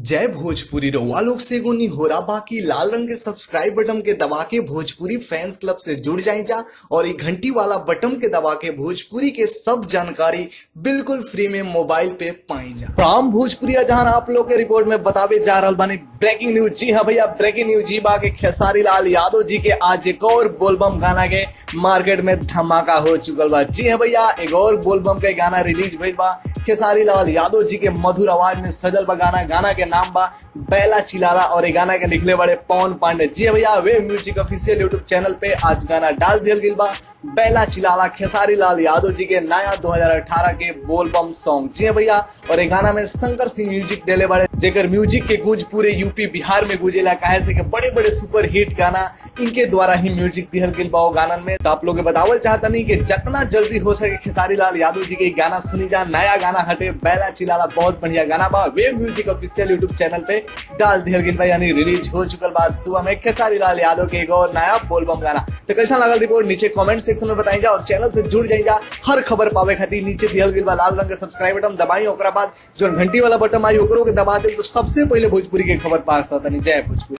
जय भोजपुरी रउआ लोग से एगो निहोरा बाकी लाल रंग के सब्सक्राइब बटन के दबा के भोजपुरी फैंस क्लब से जुड़ जाए जा और ये घंटी वाला बटन के दबा के भोजपुरी के सब जानकारी बिल्कुल फ्री में मोबाइल पे पाई जा प्राम भोजपुरिया जहां आप लोग के रिपोर्ट में बतावे जा रहा बानी ब्रेकिंग न्यूज जी हाँ भैया ब्रेकिंग न्यूज जी बा के खेसारी लाल यादव जी के आज एक और बोलबम गाना के मार्केट में धमाका हो चुकल बा जी हाँ भैया एक और बोलबम के गाना रिलीज भइल बा खेसारी लाल यादव जी के मधुर आवाज में सजल बा गाना गाना के नाम बा बैला चिलाला और ये गाना के लिखले बड़े पवन पांडे जी हाँ भैया wave music official YouTube channel पे आज गाना डाल दिया गई बा बैला चिलाला खेसारी लाल यादव जी के नया 2018 के बोलबम सॉन्ग जी हाँ भैया और ये गाना में शंकर सिंह म्यूजिक देले बड़े जेकर म्यूजिक के गूंज पूरे यूपी बिहार में गूंजेला काहे से के बड़े बड़े सुपर हिट गाना इनके द्वारा ही म्यूजिक दिहल गई बा गाना में तो आप लोग के बतावल चाहता नहीं कि जितना जल्दी हो सके खेसारी लाल यादव जी के ई गाना सुनी जा नया गाना हटे बैला चिलाला बहुत बढ़िया गाना बा wave music official YouTube channel पे डाल दिहल गई बा यानी रिलीज हो चुकल बा सुबह में खेसारी लाल यादव के एगो नया बोलबम गाना तो कैसा लगल रिपोर्ट नीचे कमेंट सेक्शन में बताई जा और चैनल से जुड़ जाई जा हर खबर पावे खातिर नीचे दिहल गई बा लाल रंग के सब्सक्राइब बटन दबाई ओकरा बाद जो घंटी वाला बटन आई ओकरो के दबा दे तो सबसे पहले भोजपुरी के खबर पा सकता जय भोजपुरी